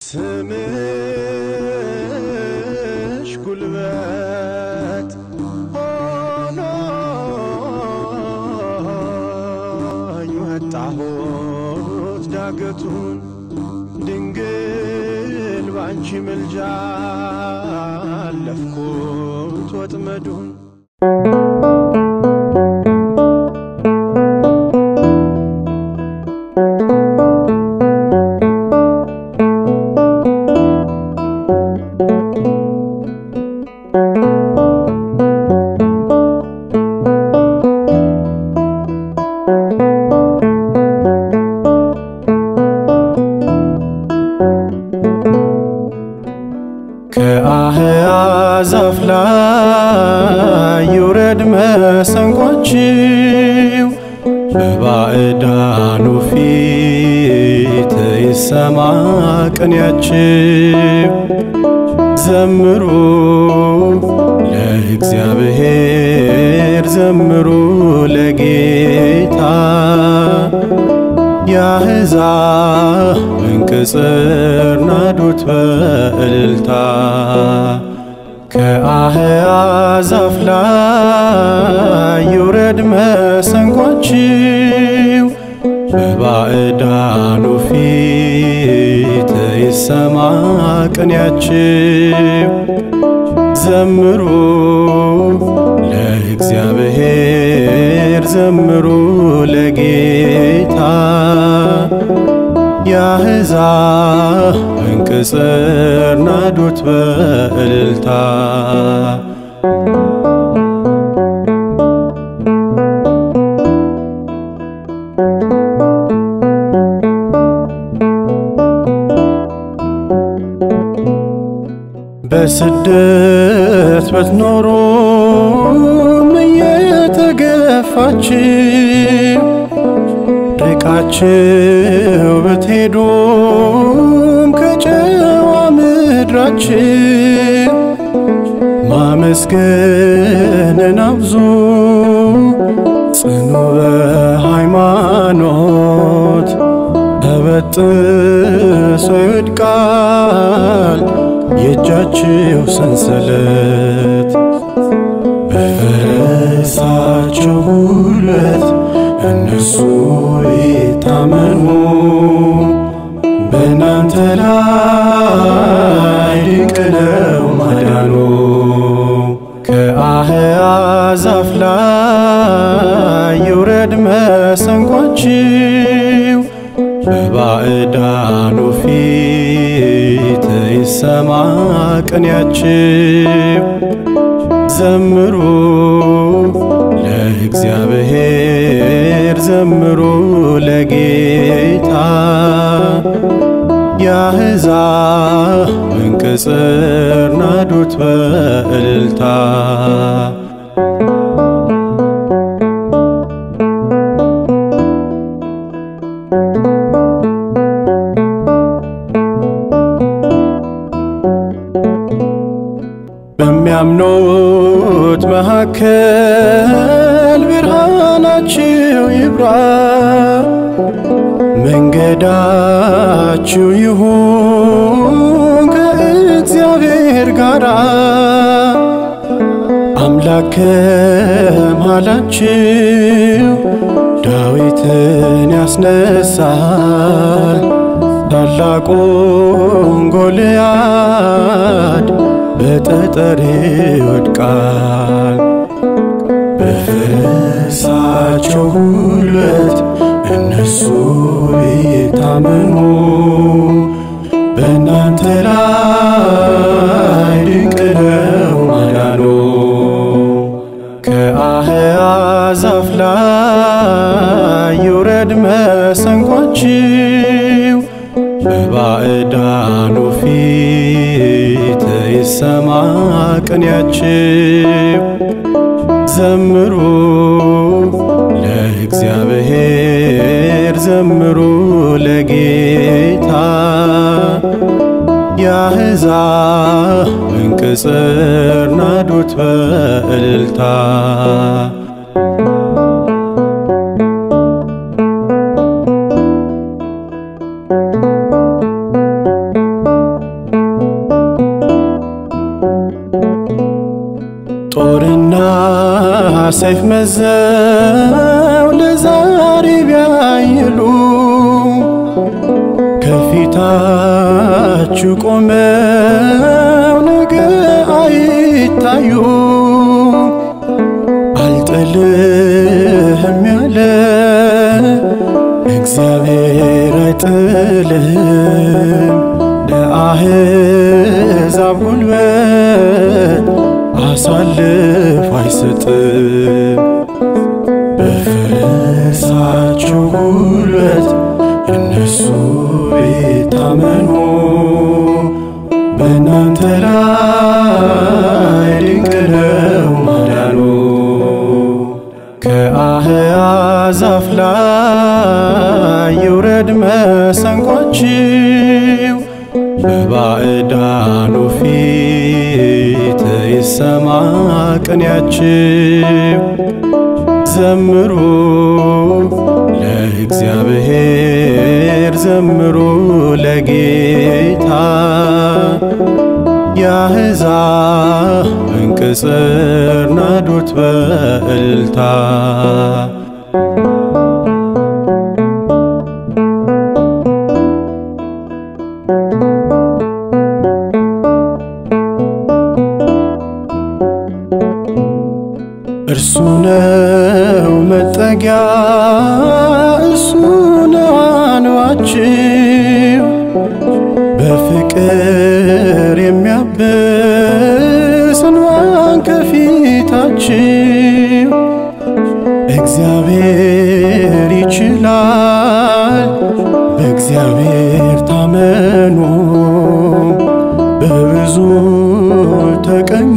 ስምሽ ጉልበት ሆኖኝ ወጣሁት ዳገቱን ድንግል ባንቺ ምልጃ አለፍኩት ወጥመዱን ከአህያ ዛፍ ላይ ይውረድ መሰንቋችው በባዕዳኑ ፊት ይሰማ ቅኔያችው ዘምሩ ለእግዚአብሔር ዘምሩ ለጌታ የአሕዛብን ቅጽር ናዱት በእልልታ ከአህያ ዛፍ ላይ ይውረድ መሰንቋችው በባዕዳኑ ፊት ይሰማ ቅኔያችው ዘምሩ ለእግዚአብሔር ዘምሩ ለጌታ የአሕዛብን ቅጽር ናዱት በእልልታ በስደት ብትኖሩም እየተገፋችሁ ርቃችሁ ብትሄዱም ከጨዋ ምድራችሁ ማመስገንን አብዙ ጽኑ በሃይማኖት ተበጥሶ ይወድቃል የእጃችሁ ሰንሰለት በፈረሳቸው ጉልበት እነሱ ይታመኑ በእናንተ ላይ ድንቅ ነው ማዳኑ። ከአህያ ዛፍ ላይ ይውረድ መሰንቋችው በባዕዳኑ ፊት ይሰማ ቅኔያችው ዘምሩ ለእግዚአብሔር ዘምሩ ለጌታ የአሕዛብን ቅጽር ናዱት በእልልታ በሚያምኑት መካከል ብርሃናችሁ ይብራ፣ መንገዳችሁ ይሁን ከእግዚአብሔር ጋር። አምላክ ከመሃላችሁ ዳዊትን ያስነሳል፣ ታላቁን ጎልያድ በጠጠር ይወድቃል። በፈረሳቸው ጉልበት እነሱ ቢታመኑ በእናንተ ላይ ድንቅ ነው ማዳኑ። ከአህያ ዛፍ ላይ ይውረድ መሰንቋችው በባዕዳኑ ፊት ይሰማ ቅኔያችው ዘምሩ ለእግዚአብሔር ዘምሩ ለጌታ የአሕዛብን ቅጽር ናዱት በእልልታ ሰይፍ መዘው ለዛሬ ቢያይሉ ከፊታችሁ ቆመው ነገ አይታዩ አልጥልህም ያለ እግዚአብሔር አይጥልህም ለአሕዛብ ጉልበት አሳልፎ አይሰጥም። በፈረሳቸው ጉልበት የእነሱ ቢታመኑ በእናንተ ላይ ድንቅ ነው ማዳኑ። ከአሕዛብ ላይ ይውረድ መሰንቋችው በባዕዳኑ ፊት ይሰማ ቅኔያችው። ዘምሩ ለእግዚአብሔር ዘምሩ ለጌታ የአሕዛብን ቅጽር ናዱት በእልልታ እርሱ ነው መጠጊያ፣ እሱ ነው አንባችው በፍቅር የሚያብስ እንባን ከፊታችው እግዚአብሔር ይችላል፣ በእግዚአብሔር ታመኑ፣ በብዙ ተቀኙ፣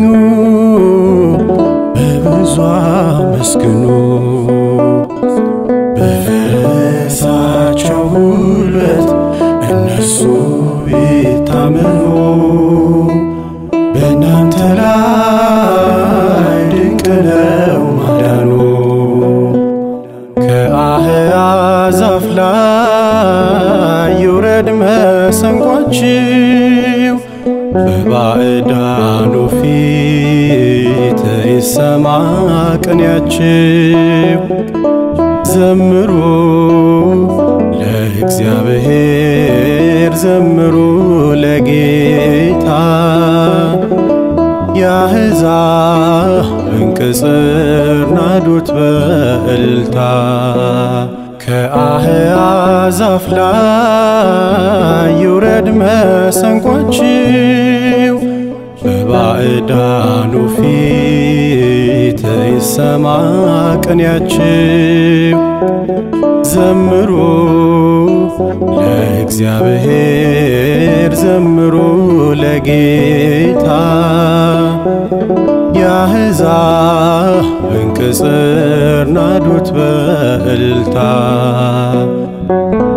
በብዙ አመስግኑ። በፈረሳቸው ጉልበት እነሱ ቢታመኑ በእናንተ ላይ ድንቅ ነው ማዳኑ። ከአሕዛብ ላይ ይውረድ መሰንቋችው በባዕዳኑ ፊት ይሰማ ቅኔያችው። ዘምሩ ለእግዚአብሔር ዘምሩ ለጌታ የአሕዛብን ቅጽር ናዱት በእልልታ ከአሕዛብ ላይ ይውረድ መሰንቋችው በባዕዳኑ ፊት ይሰማ ቅኔያችው። ዘምሩ ለእግዚአብሔር ዘምሩ ለጌታ የአሕዛብን ቅጽር ናዱት በእልልታ